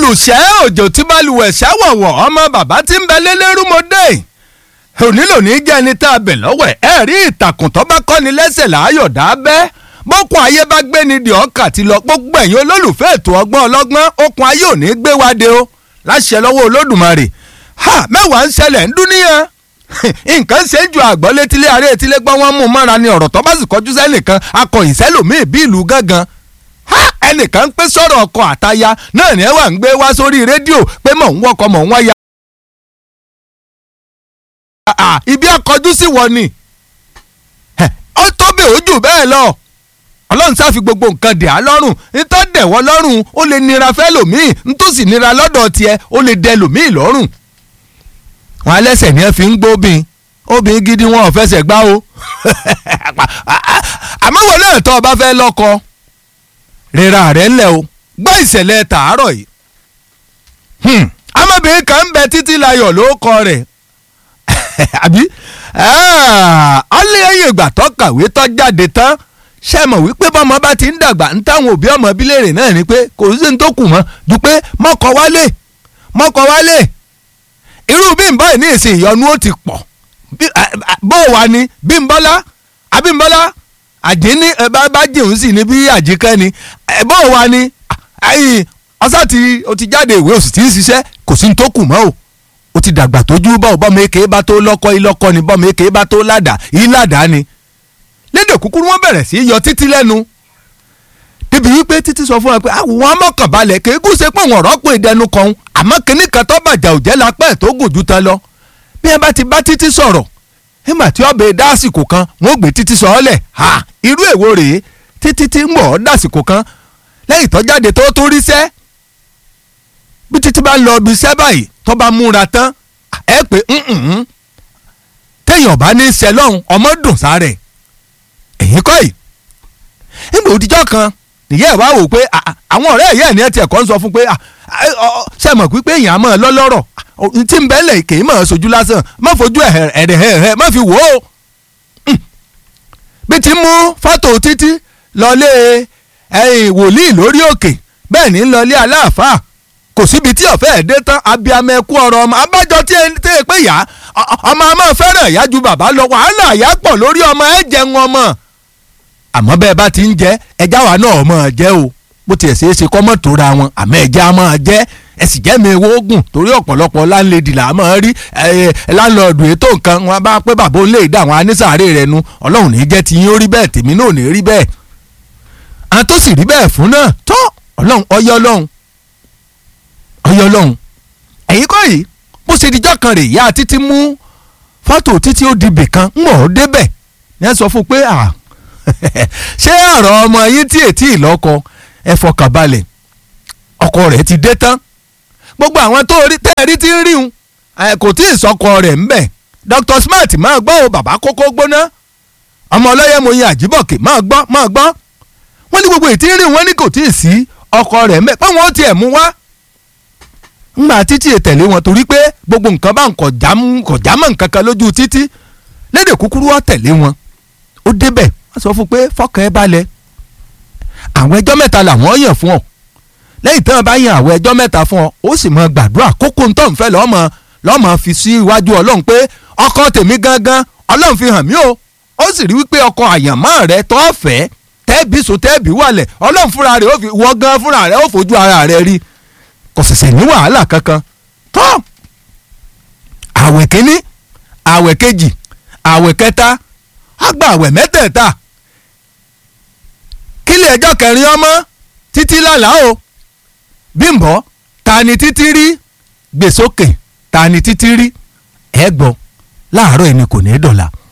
olùṣẹ́ òjò tí balùwẹ̀ ṣàwọ̀wọ̀ ọmọ bàbá tí ń bẹ lélẹ́rúmọdé òní lòní jẹ́ ẹni tá a bẹ̀ lọ́wọ́ ẹ̀ ẹ̀ rí ìtàkùn tó bá kọ́ni lẹ́sẹ̀ láàyò dábẹ́ bókun ayé bá gbé ni di ọkà ti lọ gbogbo ẹ̀yin olólùfẹ́ ètò ọgbọ́n ọlọ́gbọ́n okun ayé òní gbé wa de o láṣẹ lọ́wọ́ olódùmarè ha mẹ́wàá ń ṣẹlẹ̀ ń dúníyàn nǹkan ṣe ń ju àgbọ̀ létílé aré etílé gbọ́ wọ́n mú mọ́ra ni ọ̀rọ̀ tó bá sì kọjú sẹ́nìkan akọ̀yìn sẹ́lòmíì bí ìlú gángan ha ẹnìkan ń pé sọ̀rọ̀ ọkọ àtaya náà ni ẹ wà ń gbé wá sórí rédíò pé mò ń wọkọ̀ mò ń wáyà. ibi akọjú sí wọ ni ó tó bẹ̀ ó jù bẹ́ẹ̀ lọ ọlọ́run sáfi gbogbo nǹkan dẹ̀ á lọ́rùn nítọ́ dẹ̀wọ́ lọ́rùn ó lè nira fẹ́ lòmíì nítòsí nira lọ́dọ̀ tiẹ̀ ó lè dẹ lòmíì lọ́rùn. wọn alẹ́sẹ̀ ni ẹ fi ń gbóbin obìnrin gidi wọn ò fẹsẹ̀ gbá o àmọ́ wọn náà tọ́ ọ bá fẹ́ lọ́kọ rira rẹ̀ ńlẹ̀ o gbọ́ ìṣẹ̀lẹ̀ tàárọ̀ yìí ọmọbìnrin kan ń bẹ títí layọ̀ ló kọ rẹ̀ àbí ọlẹ́yìn ìgbà tó kàwé tó jáde tán ṣe mọ̀ wípé bọ́mọ bá ti ń dàgbà ń táwọn òbí ọmọ bílẹ̀rẹ̀ náà ni pé kò sí ní tó kù mọ́ ju pé mọ́kọ wálé mọ́kọ wálé irú bí n báyìí ní ìsìn ìyọnu ó ti pọ̀ bó wà ní Bímbọ́lá Abímbọ́lá àdínní bá jẹun sí ni bí àjíkẹ́ ni bó wà ní ọsà tí o ti jáde ìwé òsì tí ń ṣiṣẹ́ kò sí ní tó kù mọ́ o o ti dàgbà tójú bá o bọ́mọ èké bá tó lọ́kọ́ ilọ́kọ́ ni bọ́mọ èké bá tó ládàá ìládàá ni lédè kúkúrú wọn bẹ̀rẹ̀ sí í yọ títí lẹ́nu débi wípé títí sọ fún wa pé àwọn amọ̀kànbalẹ̀ kéégún ṣe pé wọn rọ́pò ìdẹnu kan àmọ́ kínní kan tó bàjá òjẹ́ lápẹ́ tó gùn jù tán lọ bí ẹ bá ti bá títí sọ̀rọ̀ nígbà tí ọbẹ̀ dásìkò kan wọn ò gbé títí sọ ọ́ lẹ̀ ha irú èwo rèé títí tí ń bọ̀ ọ́ dásìkò kan lẹ́yìn tó jáde tó tó rí sẹ́ bí títí bá ń lọ ibi iṣẹ́ báyìí tó bá múra tán ẹ pé téèyàn bá ní sẹlọ́hún ọmọ dùn sáré èyí kọ́ yìí nígbà òdìjọ́ kan nìyẹn ẹ̀ wá wò pé àwọn ọ̀rẹ́ ẹ̀yẹ́ ẹ̀ ní ẹ̀tì ẹ̀kọ́ ń sọ fún pé ṣe mọ̀ pípé èèyàn á mọ̀ lọ́lọ́rọ̀ tí ń bẹ́lẹ̀ kì í mọ̀ sojú lásán má fojú ẹ̀rẹ̀ má fi wò ó bí ti mú fọ́tò títí lọlé wòlíì lórí òkè bẹ́ẹ̀ ní lọlé aláàfáà kò síbi tí ọ̀fẹ́ ẹ̀ dé tán abiyamọ ẹkú ọ̀rọ̀ ọmọ abájọ tí ẹ pé yá ọmọ ọmọ fẹ́ràn ìyá ju bàbá lọ wàhálà ìyá pọ̀ lórí ọmọ ẹ jẹun ọmọ àmọ́ bẹ́ẹ̀ bá ti ń jẹ́ ẹja wa náà ọmọ jẹ́ o bó tiẹ̀ ṣeé ṣe kọ́mọ́ tó ra wọn àmọ́ ẹja á máa jẹ́ ẹ sì jẹ́ mi ewé ogun torí ọ̀pọ̀lọpọ̀ láńlẹ́dì là á máa rí láńlọ́ọ̀dù ètò nǹkan wọn bá pé bàbá òun lè dá àwọn anísàárè rẹ nu ọlọ́run ní jẹ́ ti yín ó rí bẹ́ẹ̀ tèmi náà ò ní rí bẹ́ẹ̀ àwọn tó sì rí bẹ́ẹ̀ fún náà tó ọlọ́run ọyọ́ ọlọ́run ọyọ́ ọlọ́run ẹ̀yin kọ́ yìí bó ṣe dijọ́ kan rè yá títí mú fọ́tò títí ó di bìkan ń mọ̀ ọ́ débẹ̀ ní ẹ sọ fún pé à ṣé ọ̀rọ̀ ọmọ yín tí ètí ìlọ́kọ ẹ fọkàn balẹ̀ ọkọ rẹ̀ ti dé tán gbogbo àwọn tó rí tẹ́ẹ̀rí tí ń rí un kò tí ì sọkọ rẹ̀ ń bẹ̀ Dr. Smart máa gbọ́ o bàbá kókó gbóná ọmọ ọlọ́yẹ mo yin àjíbọ̀kè máa gbọ́ máa gbọ́ wọ́n ní gbogbo ètí ń rí wọn ní kò tí ì sí ọkọ rẹ̀ ń bẹ̀ pé wọ́n tiẹ̀ mú wá ńgbà títí tẹ̀lé wọn torí pé gbogbo nǹkan bá ń kọjá mọ́ nǹkan kan lójú títí lédè kúkúrú wọ́n tẹ̀lé wọn ó débẹ̀ wọ́n sọ fún pé fọkàn ẹ balẹ̀ àwọn ẹjọ́ mẹ́ta làwọn yàn fún ọ lẹ́yìn tí wọ́n bá yan àwọn ẹjọ́ mẹ́ta fún ọ ó sì mọ gbàdúrà kókó ń tọ́ ń fẹ́ lọ́mọ lọ́mọ fi sí iwájú ọlọ́run pé ọkọ tèmi gangan ọlọ́run fi hàn mí o ó sì rí wípé ọkọ àyànmọ́ rẹ tó fẹ́ tẹ́ẹ̀bì sùn tẹ́ẹ̀bì wàlẹ̀ ọlọ́run fúnra rẹ̀ ó fi wọ́ gan fúnra rẹ̀ ó fojú ara rẹ̀ rí kò ṣẹ̀ṣẹ̀ ní wàhálà kankan tó àwẹ̀ kínní àwẹ̀ kejì àwẹ̀ kẹta àgbà àwẹ̀ mẹ́tẹ̀ẹ̀ta kílẹ̀ ẹjọ́ kẹrin ọmọ títí lálàá o Bímbọ́ ta ni títí rí gbèsòkè ta ni títí rí ẹ gbọ́ láàárọ̀ ẹni kò ní í dọ̀la